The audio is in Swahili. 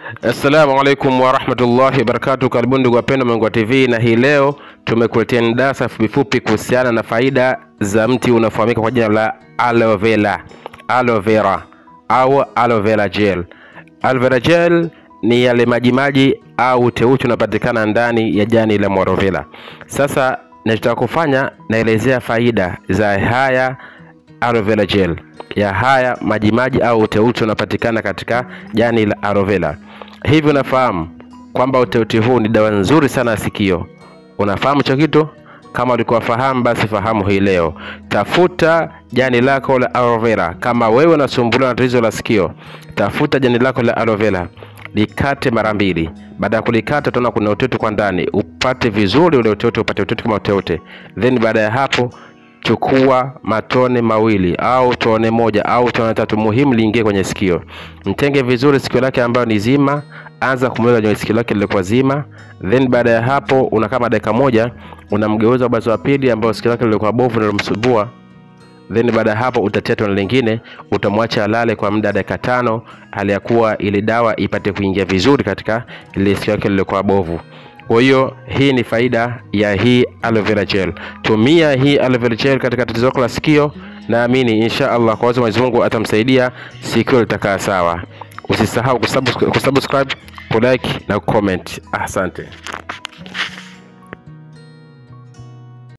Assalamu alaikum warahmatullahi wabarakatuh. Karibuni ndugu wapendwa Mangua TV, na hii leo tumekuletea darasa fupifupi kuhusiana na faida za mti unaofahamika kwa jina la aloe vera, aloe vera au aloe vera gel. Aloe vera gel ni yale majimaji au teuchi unapatikana ndani ya jani la aloe vera. Sasa nachotaka kufanya, naelezea faida za haya aloe vera gel ya haya majimaji au uteuti unapatikana katika jani la aloe vera. Hivi unafahamu kwamba uteuti huu ni dawa nzuri sana ya sikio? Unafahamu hicho kitu? Kama ulikuwa fahamu, basi fahamu hii leo. Tafuta jani lako la aloe vera. Kama wewe unasumbuliwa na tatizo la sikio, tafuta jani lako la aloe vera, likate mara mbili. Baada ya kulikata, utaona kuna uteuti kwa ndani, upate vizuri ule uteuti, upate uteuti kama uteuti. Then baada ya hapo chukua matone mawili au tone moja au tone tatu, muhimu liingie kwenye sikio. Mtenge vizuri sikio lake ambayo ni zima, anza kumweka kwenye sikio lake lilikuwa zima. Then baada ya hapo, una kama dakika moja, unamgeuza ubazo wa pili ambao sikio lake lilikuwa bovu linalomsumbua. Then baada ya hapo, utatia tone lingine, utamwacha alale kwa muda dakika tano, hali ya kuwa ile dawa ipate kuingia vizuri katika ile sikio lake lilikuwa bovu. Kwa hiyo hii ni faida ya hii aloe vera gel. Tumia hii aloe vera gel katika tatizo lako la sikio, naamini insha Allah kwa uwezo wa Mwenyezi Mungu atamsaidia, sikio litakaa sawa. Usisahau kusubscribe, kulike na kucomment. Asante.